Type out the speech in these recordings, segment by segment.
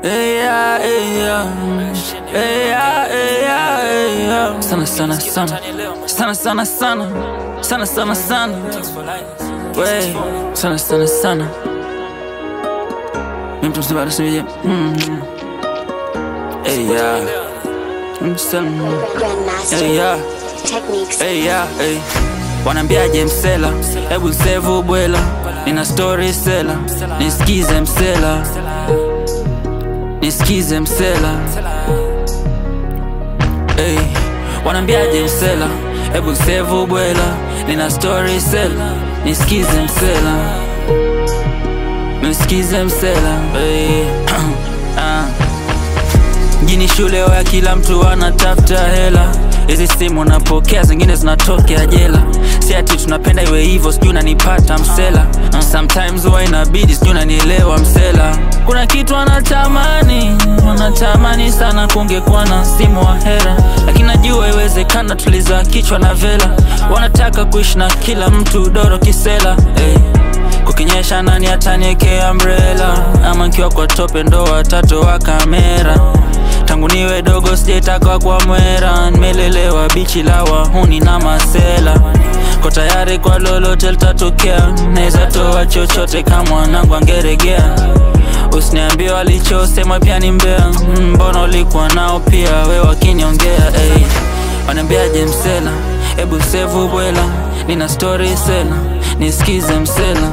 Hey, yeah, hey, yeah. Hey, yeah, hey, yeah, hey, yeah. Sana sana sana sana sana sana sana sana sana Wey, sana sana sana Mimi mtu mzima anasema mm. Hey, yeah. Msema Grandmaster Hey, yeah. techniques. Hey, yeah, hey. Wanambiaje msela, hebu sevu bwela, nina story sela, nisikize msela, nisikize msela. Hey, wanambiaje msela, hebu sevu bwela, nina story sela, nisikize msela, nisikize msela. Hey, ah. Mjini shule ya kila mtu anatafuta hela, hizi simu napokea, zingine zinatokea jela. Si ati tunapenda iwe hivyo, sijui unanipata msela. Uh, Sometimes huwa inabidi, sijui unanielewa msela. Kuna kitu anatamani, wanatamani sana kungekuwa na simu wa hera, lakini najua iwezekana, tuliza kichwa na vela. Wanataka kuishi na kila mtu doro kisela hey. Kukinyesha nani ataniekea umbrella ama nkiwa kwa tope ndo watoto wa kamera tangu niwe dogo sijaitaka kwa mwera nimelelewa bichi la wahuni na masela ko tayari kwa lolote litatokea naweza toa chochote kama mwanangu angeregea usiniambie walichosema pia ni mbea Mm, mbona ulikuwa nao pia we wakiniongea hey. Wanambiaje msela, hebu sevu bwela, nina story sela, nisikize msela,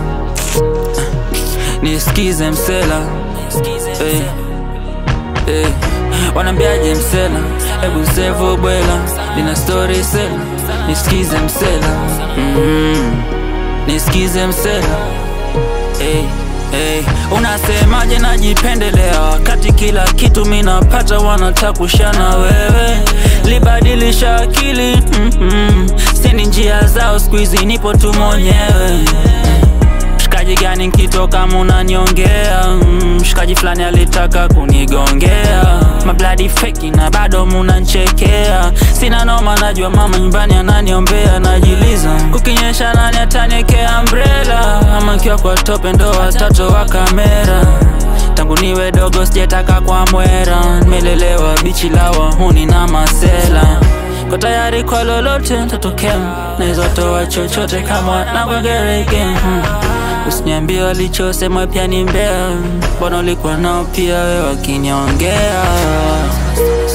nisikize msela, hey. Hey. Wanambiaje msela, hebu sevu bwela, nina story sela, nisikize msela, mm nisikize msela hey. Hey, unasemaje najipendelea wakati kila kitu minapata wanataka kushana wewe libadilisha akili mm -mm. sini njia zao skuizi nipo tu mwenyewe mshikaji gani nkitoka munaniongea mm, mshikaji fulani alitaka kunigongea mabladi feki na bado munanchekea sina noma najua mama nyumbani ananiombea najiliza kukinyesha nani ataniekea umbrella ama nkiwa kwa tope ndo watoto wa kamera tangu niwe dogo sijetaka kwa mwera nimelelewa bichi la wahuni na masela ko tayari kwa lolote tatokea naweza toa chochote kama navyogereke hmm. Usiniambie walichosema pia ni mbea, mbona ulikuwa nao pia we wakiniongea